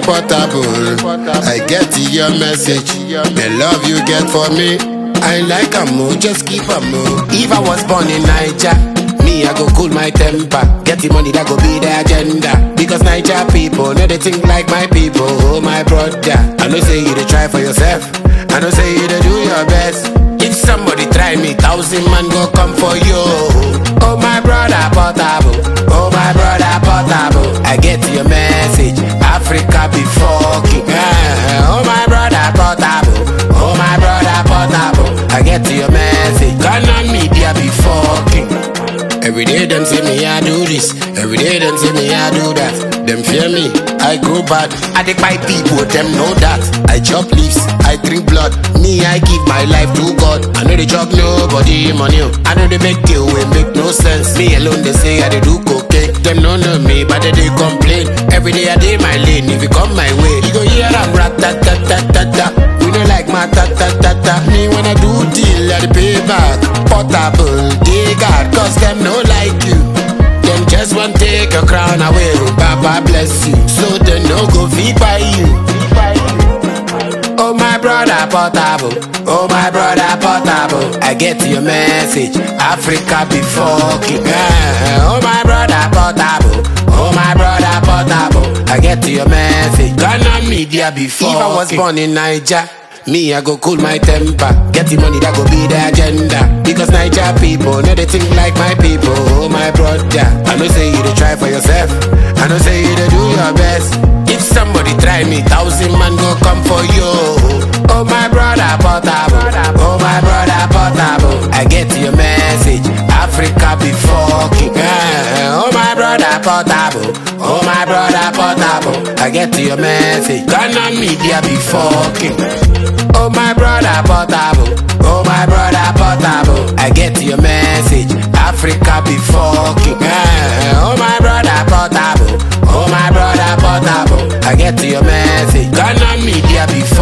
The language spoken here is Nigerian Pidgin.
portable. I get your message. The love you get for me. I like a move, just keep a move. If I was born in Niger, me I go cool my temper. Get the money that go be the agenda. Because Niger people know they think like my people. Oh my brother, I know say you to try for yourself. I know say you to do your best. If somebody try me, thousand man go come for you. Oh my brother portable, oh my brother portable. I get your message. Africa be fucking. Ah, oh my brother portable, oh my brother portable. I get your message. Ghana media be fucking. Every day them say me I do this. Every day them say me I do that. Them fear me, I grow bad. I take my people, them know that. I chop leaves, I drink blood. Me, I give my life to God. I know they chop nobody money. oh. I know they make deal wey make no sense. Me alone they say I dey do cocaine. Them no know me, but they dey complain. Every day I dey my lane. If you come my way, you go hear I'm rat tat tat tat tat tat. We no like my tat tat tat tat. Me when I do deal, I dey pay back. Portable, they got, cause them no like you. Them just want take your crown away. oh, Baba bless you. So they no go feed by you. Oh my brother portable. Oh my brother portable. I get your message. Africa be fucking. Ah, oh my brother portable. Oh my brother portable. I get your message. Ghana media be fucking. If I was born in Niger. Me, I go cool my temper. Get the money that go be the agenda. Because Niger people know they think like my people. Oh, my brother. I know say you to try for yourself. I know say you to do your best. If somebody try me, thousand man go come for you. Oh, my brother, portable. Oh, my brother, portable. I get your message. Africa be fucking. Ah, oh, my brother, portable. Oh, my brother, portable. I get your message. Ghana media be fucking. Oh my brother portable, oh my brother portable. I get your message. Africa be fucking. Ah, oh my brother portable, oh my brother portable. I get your message. Ghana media be